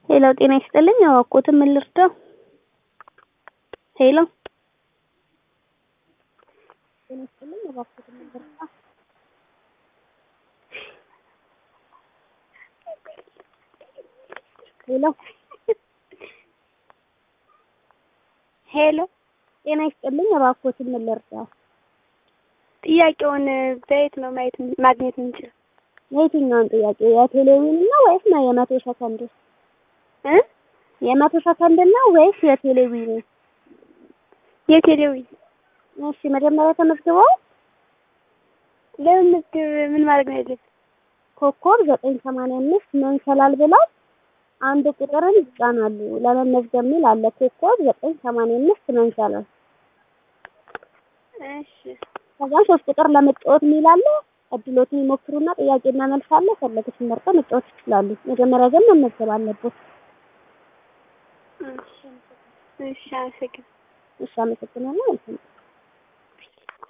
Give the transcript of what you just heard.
ሄሎ ጤና ይስጥልኝ እባክዎትን ምን ልርዳው? ሄሎ ጤና ይስጥልኝ እባክዎትን ምን ልርዳው? ሄሎ ሄሎ ጤና ይስጥልኝ እባክዎትን ምን ልርዳው? ጥያቄውን በየት ነው ማየት ማግኘት የምንችለው? የትኛውን ጥያቄ የቴሌቪዥን ነው ወይስ ነው የመቶ ሰከንድ እ የመቶ ሰከንድ ነው ወይስ የቴሌቪዥን? የቴሌቪዥን እሺ መጀመሪያ ተመዝግበው ለመመዝገብ ምን ማድረግ ነው ያለብን? ኮከብ ዘጠኝ ሰማንያ አምስት መንሰላል ብለው አንድ ቁጥርን ይጫናሉ። ለመመዝገብ የሚል አለ። ኮከብ ዘጠኝ ሰማንያ አምስት መንሰላል እሺ ከዛ ሶስት ቁጥር ለመጫወት የሚል አለ። እድሎትን ይሞክሩና ጥያቄና መልስ አለ። ፈለጉትን መርጠው መጫወት ይችላሉ። መጀመሪያ ግን መመዝገብ አለበት። እሺ እሺ አመሰግናለሁ። እሺ አመሰግናለሁ።